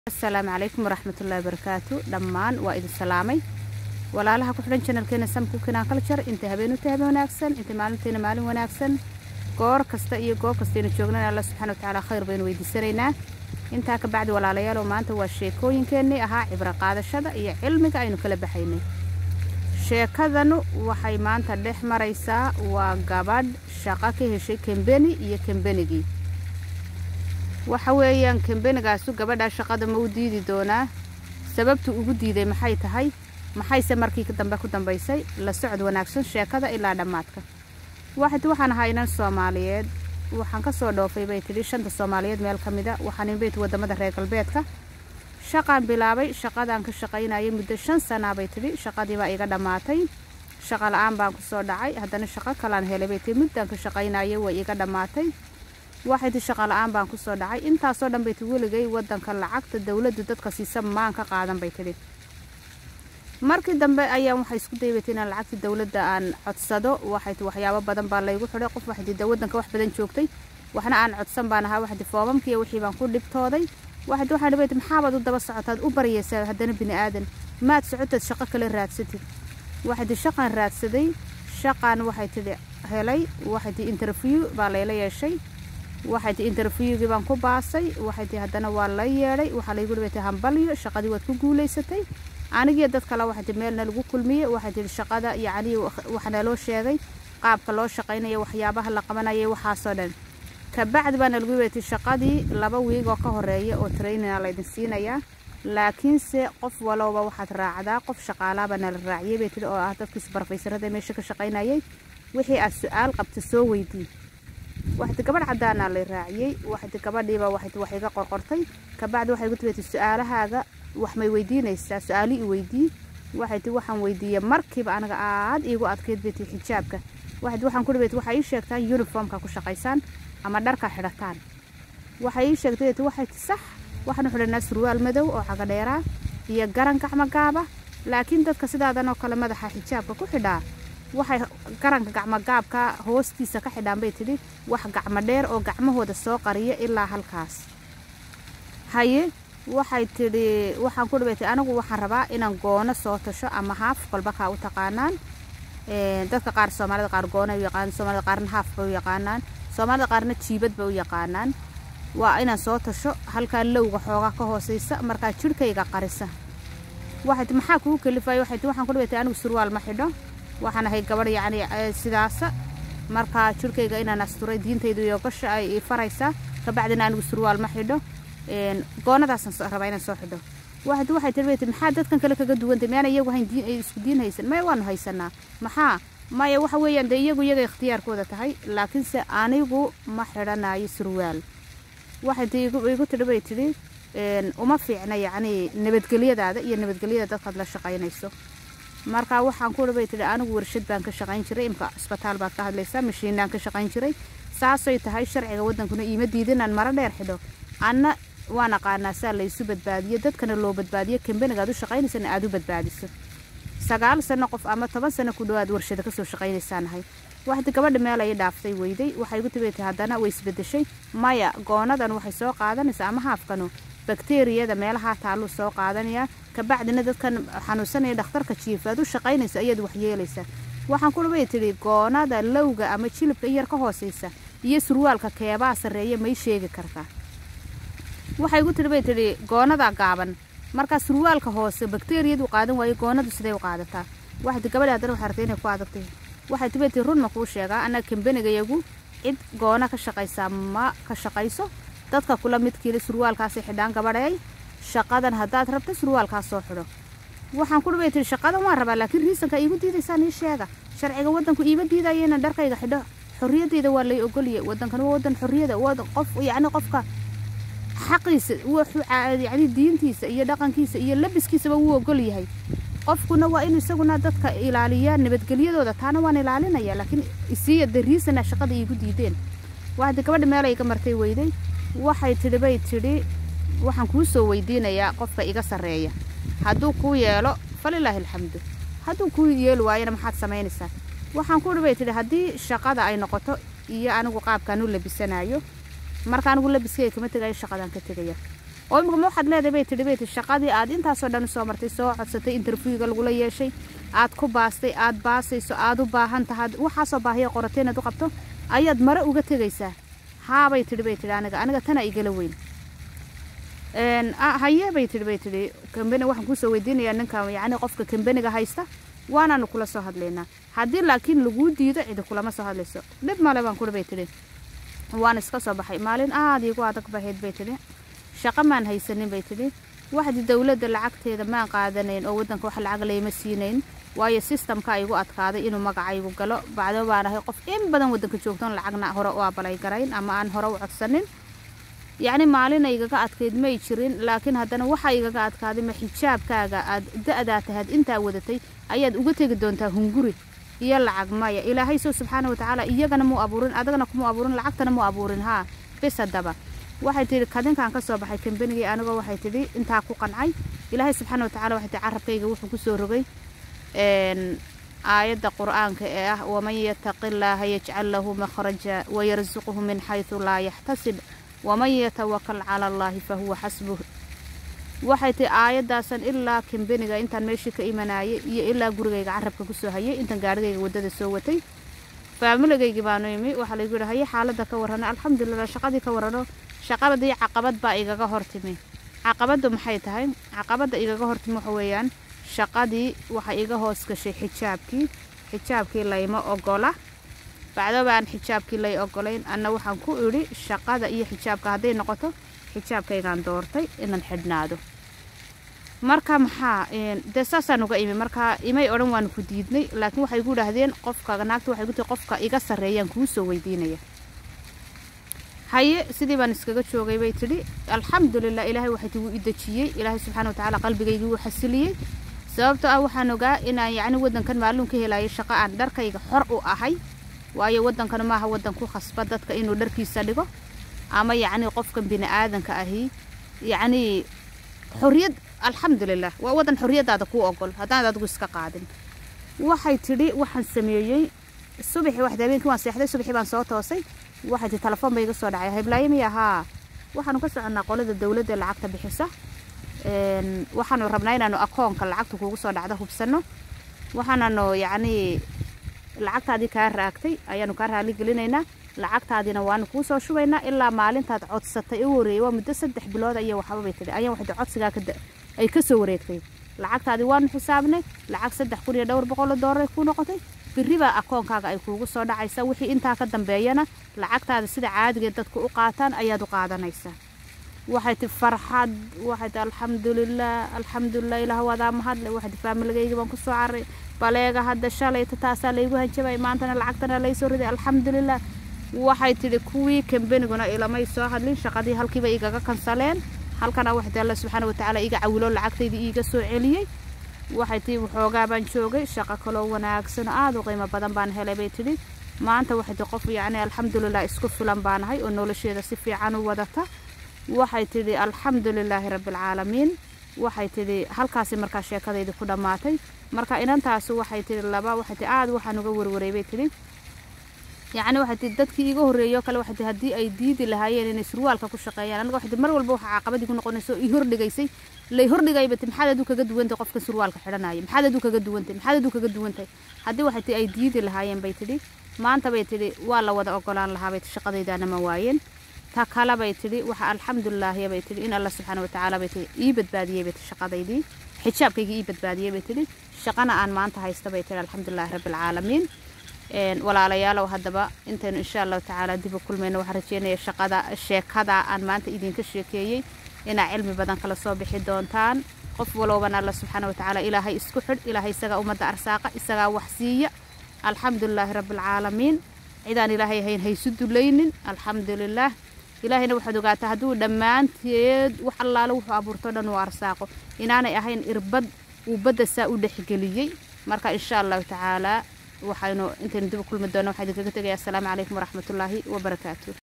asalaamu calaykum waraxmatullaahi barakaatu dhammaan waa idin salaamay walaalaha ku xidhan janalkeena samkukinaan culture inta habeen u tahay habeen wanaagsan inta maalinteena maalin wanaagsan goor kasta iyo goob kastaynu joognana alla subxana watacaala khayr baynu weydiisanaynaa intaa ka bacdi walaalayaalow maanta waa sheekooyinkeennii ahaa cibro qaadashada iyo cilmiga aynu kala baxaynay sheekadanu waxay maanta dhex maraysaa waa gabadh shaqo ka heshay kembeni iyo kembenigii waxa weeyaan kembenigaasu gabadhaa shaqada ma u diidi doonaa sababtu ugu diiday maxay tahay maxayse markii dambe ku dambaysay la socod wanaagsan sheekada ilaa dhammaadka waxad waxaan ahaa inan soomaaliyeed waxaan ka soo dhoofay bay tidhi shanta soomaaliyeed meel ka mida waxaan inbayt waddamada reer galbeedka shaqaan bilaabay shaqadaan ka shaqaynayay muddo shan sanaa bay tidhi shaqadii baa iga dhammaatay shaqa la-aan baan ku soo dhacay haddana shaqo kalaan helay bay tihi muddaan ka shaqaynayay way iga dhammaatay waxay tii shaqa la-aan baan kusoo dhacay intaasoo dhan bay ti weligay waddanka lacagta dowladdu dadka siisa maan ka qaadan bay tidhi markii dambe ayaan waxay isku daybatay inaan lacagtii dowladda aan codsado waxay ti waxyaabo badan baa laygu xidhay qof waxay ti waddanka wax badan joogtay waxna aan codsan baan ahaa waxay ti foomamkiiyo wixii baan ku dhibtooday waxay ti waxaan dhibayt maxaabaad u daba socotaad u baryaysaa haddana bini aadan maad socotaad shaqo kale raadsatid waxay ti shaqaan raadsaday shaqaan waxay tidhi helay waxay ti interview baa layla yeeshay waxay ti interviewgii baan ku baasay waxay ti haddana waa la yeedhay waxaa laygu dhibatay hambalyo shaqadii waad ku guulaysatay anigiyo dad kale waxay ti meelna lagu kulmiyey waxay tihi shaqada yacnii waxna loo sheegay qaabka loo shaqaynaya waxyaabaha la qabanayay waxaasoo dhan kabacdi baana lagu dhibatay shaqadii laba wiig oo ka horeeya oo trainina laydin siinayaa laakiinse qof walowba waxaad raacdaa qof shaqaalaaba nala raaciyey bay tihi oo ah dadkiis barfaysarada meesha ka shaqaynayay wixii aad su-aal qabta soo weydii waxti gabadh caddaanaa lay raaciyey waxti gabadhiiba waxti wax iga qorqortay kabacdi waxay igu tibatay su-aalahaaga wax may weydiinaysaa su-aali i weydii waxay ti waxaan weydiiyey markiiba anaga aad iigu adkayd bay ti xijaabka waxti waxaan ku dhibayt waxay ii sheegtaan uniformka ku shaqaysaan ama dharka xidhataan waxay ii sheegtay ti waxay ti sax waxaanu xidhanaa surwaal madow oo cagadheeraa iyo garan gacmo gaaba laakiin dadka sidaadan oo kale madaxa xijaabka ku xidhaa waxay garanka gacmogaabka hoostiisa ka xidhaan bay tidhi wax gacmo dheer oo gacmahooda soo qariya ilaa halkaas haye waxay tidhi waxaan ku dhibaytay anigu waxaan rabaa inaan goono soo tasho ama haaf kolba kaa u taqaanaan dadka qaar soomaalida qaar goona u yaqaanaan soomaalida qaarna haaf bay u yaqaanaan soomaalida qaarna jiibad bay u yaqaanaan waa inaan soo tasho halkaa lowga xoogaa ka hooseysa markaa jidhkayga qarisa waxay ti maxaa kugu kalifaya waxay ti waxaan ku dhibaytay anigu surwaal ma xidho waxaan ahay gabadh yacni sidaasa markaa jirkayga inaan asturay diintaydu iyo gasha ay faraysaa kabacdina anigu surwaal ma xidho goonadaasaan rabaa inaan soo xidho waxay waxay tirbaytay maxaa dadkan kale kaga duwantay miyaana iyagu hayn diin isku diin haysan maya waanu haysanaa maxaa maya waxa weeyaan dee iyagu iyaga ikhtiyaarkooda tahay laakiinse anigu ma xidhanayo surwaal waxay ti igu tidhi bay tidhi uma fiicna yacni nabadgelyadaada iyo nabadgelyada dadkaad la shaqaynayso markaa waxaan ku dhibay tidhi anigu warshad baan ka shaqayn jiray imka isbitaal baad ka hadlaysaa mashiinaan ka shaqayn jiray saasay tahay sharciga waddankuna iima diidinaan maro dheer xidho anna waan aqaanaa saa laysu badbaadiyo dadkana loo badbaadiyo kambanigaad u shaqaynaysana aad u badbaadiso sagaal sano qof ama toban sano ku dhowaad warshada kasoo shaqaynaysaanahay waxdi gabadha meel ay dhaaftay weyday waxay igu tibaytay haddana way isbedeshay maya goonadan waxay soo qaadanaysaa ama haafkanu bakteriyada meelahaa taalluu soo qaadanayaa kabacdina dadkan xanuunsanaya dhakhtarka jiifa aad u shaqaynayso ayaad waxyeelaysaa waxaan ku dhibay tidhi goonada lowga ama jilibka in yar ka hooseysa iyo surwaalka keebaa sarreeya may sheegi kartaa waxay igu tidhi bay tidhi goonadaa gaaban markaa surwaalka hoose bakteriyadu qaadan waayo goonadu siday u qaadataa waxay ti gabadhi haddana waxay artay inay ku adagtay waxay tibay tii run ma kuu sheegaa annaga kambanigayagu cid goona ka shaqaysaa ma ka shaqayso dadka kula midkiila surwaalkaasay xidhaan gabadhay shaqadan haddaad rabta surwaalkaas soo xidho waxaan ku dhibay tihi shaqadan waan rabaa laakiin riisanka iigu diidaysaan ii sheega sharciga waddanku iima diidaya inaan dharkayga xidho xorriyadeyda waa lay ogoliyay waddankan waa waddan xorriyada qof yacni qofka xaqiisa yacni diintiisa iyo dhaqankiisa iyo labiskiisaba wuu ogol yahay qofkuna waa inuu isaguna dadka ilaaliyaa nabadgelyadooda taana waan ilaalinaya laakiin isiiya de riisana shaqada iigu diideen waxdi gabadha meel ay iga martay weyday waxay tidhi bay tidhi waxaan kuu soo weydiinayaa qofka iga sarreeya hadduu kuu yeelo falilaahi alxamdu hadduu kuu yeeli waayana maxaad samaynaysaa waxaan ku dhibay tidhi haddii shaqada ay noqoto iyo anigu qaabkaan u labisanayo marka anigu labiskayga kama tegayo shaqadaan ka tegaya oo imika ma waxaad leedahay bay tidhi bay tidhi shaqadii aad intaasoo dhan soo martay soo codsatay interviewga lagula yeeshay aad ku baastay aad baasayso aad u baahan tahaad waxaasoo baahiya qoratay inaad u qabto ayaad mare uga tegaysaa haabay tidhi bay tidhi aniga aniga tana igala weyn haye bay tidhi bay tidhi kambani waxaan kuusoo weydiinayaa ninka yacni qofka kambaniga haysta waanaanu kula soo hadlaynaa haddii laakiin laguu diido cidi kulama soo hadlayso dhib male baan kuri bay tidhi waan iska soo baxay maalin aada iigu adag bahayd bay tidhi shaqo maan haysanin bay tidhi waxdi dowladda lacagteeda maan qaadanayn oo waddanka wax lacag layma siinayn waayo sistamka igu adkaaday inuu magacaygu galo bacdo baan ahay qof in badan waddanka joogtoon lacagna hore u abalay garayn ama aan hore u codsanin yacni maalina igaga adkayd may jirin laakiin haddana waxaa igaga adkaaday ma xijaabkaaga aad da-daa tahaad intaa wadatay ayaad uga tegi doontaa hunguri iyo lacag maya ilaahay soo subxaana watacaala iyagana muu abuurin adagana kumuu abuurin lacagtana muu abuurin haa bis haddaba waxay tidhi kadinkaan ka soo baxay kambanigii anigoo waxay tidhi intaa ku qancay ilaahay subxaana watacaala waxay tihi carabkayga wuxuu kusoo rogay aayadda qur-aanka ee ah waman yataqi illaaha yajcal lahu makhraja wayarsuquhu min xaysu laa yaxtasib waman yatawakal cala allaahi fahuwa xasbuh waxay tihi aayadaasan ilaa kambeniga intaan meeshii ka imanayay iyo ilaa gurigayga carabka kusoo hayay intaan gaarigayga waddada soo watay faamiligaygi baanu imi waxaa laygu yidhi haye xaaladda ka warrano alxamdulilah shaqadii ka warrano shaqadii caqabad baa igaga hortimi caqabaddu maxay tahay caqabadda igaga hortimi waxa weeyaan shaqadii waxay iga hoos gashay xijaabkii xijaabkii layma ogola bacdoba aan xijaabkii lay ogolayn anna waxaan ku idhi shaqada iyo xijaabka hadday noqoto xijaabkaygaan doortay inaan xidhnaado marka maxaa dee saasaan uga imi marka imay odhan waanu ku diidnay laakiin waxay igu idhaahdeen qofka naagta waxay ku tihi qofka iga sarreeyaan kuu soo weydiinaya haye sidii baan iskaga joogay bay tidhi alxamdulilah ilaahay waxay tigu i dejiyey ilaahay subxaana watacaala qalbigaygii wuu xasiliyey sababtoo ah waxaan ogaa inaan yacni waddankan maalin ka helayo shaqo aan dharkayga xor u ahay waayo waddankana maaha waddan ku khasba dadka inuu dharkiisa dhigo ama yacni qofkan bini aadanka ahi yacni xorriyad alxamdulilah waa waddan xorriyaddaada kuu ogol haddaan adigu iska qaadin waxay tidhi waxaan sameeyey subaxii waxda habeenkii waan seexday subaxii baan soo toosay waxay tihi telefoon bay iga soo dhacay hablaayo miya haa waxaanu ka soconnaa qolada dowladda lacagta bixisa waxaanu rabnaa inaanu akoonka lacagta kuugu soo dhacda hubsanno waxaananu yacnii lacagtaadii kaa raagtay ayaanu kaa raali gelinaynaa lacagtaadiina waanu kuu soo shubaynaa ilaa maalintaad codsatay u wareeyay waa muddo saddex bilood iyo waxba bay tidhi ayaan waxay codsigaa ay ka soo wareegtay lacagtaadii waanu xisaabnay lacag saddex kun iyo dhowr boqol oo doolar ay kuu noqotay birri baa akoonkaaga ay kuugu soo dhacaysa wixii intaa ka dambeeyana lacagtaada sida caadigeed dadku u qaataan ayaad u qaadanaysaa waxay ti farxad waxay ti alxamdulilah alxamdulilah ilaah wadaa mahadle waxay ti faamiligaygi baan kusoo caray baleega hadda shalayta taasaa laygu hanjabay maantana lacagtana laysoo riday alxamdulilah waxay tidhi kuwii kambaniguna ilamay soo hadlin shaqadii halkiiba igaga kansaleen halkana waxay tihi alla subxaana watacaala iga cawilo lacagtaydii iiga soo celiyey waxay tihi waxoogaa baan joogay shaqo kaloo wanaagsan oo aada u qiimo badan baan helay bay tidhi maanta waxay tihi qof yacni alxamdulilah isku filan baanahay oo nolosheeda si fiican u wadata waxay tidhi alxamdu lilaahi rabbialcaalamiin waxay tidhi halkaasi markaa sheekadaydi ku dhammaatay marka inantaasi waxay tidhi laba waxay tihi aada waxaan uga warwaray bay tidhi yacni waxay tihi dadkii iga horreeyoo kale waxay tihi haddii ay diidi lahaayeen inay surwaalka ku shaqeeyaan aniga waxay tihi mar walba waxaa caqabadii ku noqonaysa oo ii hordhigaysay lay hordhigayba ti maxaad aduu kaga duwantay qofka surwaalka xidhanaya maxaad aduu kaga duwantay maxaad aduu kaga duwantay haddii waxay tihi ay diidi lahaayeen bay tidhi maanta bay tidhi waa la wada ogolaan lahaa bay tihi shaqadaydaana ma waayeen ta kale bay tidhi waxa alxamdulilaahiya bay tidhi in alla subxaana watacaala bay tidhi ii badbaadiyey bay tihi shaqadaydii xijaabkaygii ii badbaadiyey bay tidhi shaqana aan maanta haysta bay tidhi alxamdulilaahi rabbialcaalamiin walaalayaalow haddaba intaynu insha allahu tacaala dib u kulmayno waxaan rajeynaya shaqada sheekada aan maanta idinka sheekeeyey inaa cilmi badan kala soo bixi doontaan qof walowbana alla subxaana watacaala ilaahay isku xidh ilaahay isagaa ummadda arsaaqa isagaa wax siiya alxamdulilaahi rabbialcaalamiin cidaan ilaahay ahayn haysu dulaynin alxamdulilaah ilaahayna waxaad ogaataa hadduu dhammaanteed wax allaale wuxuu abuurto dhan uu arsaaqo inaanay ahayn irbad uu badda saa u dhexgeliyey marka insha allahu tacaalaa waxaynu intaynu dib u kulmi doona waxaa idinkaga tegaya assalaamu calaykum waraxmatullaahi wabarakaatu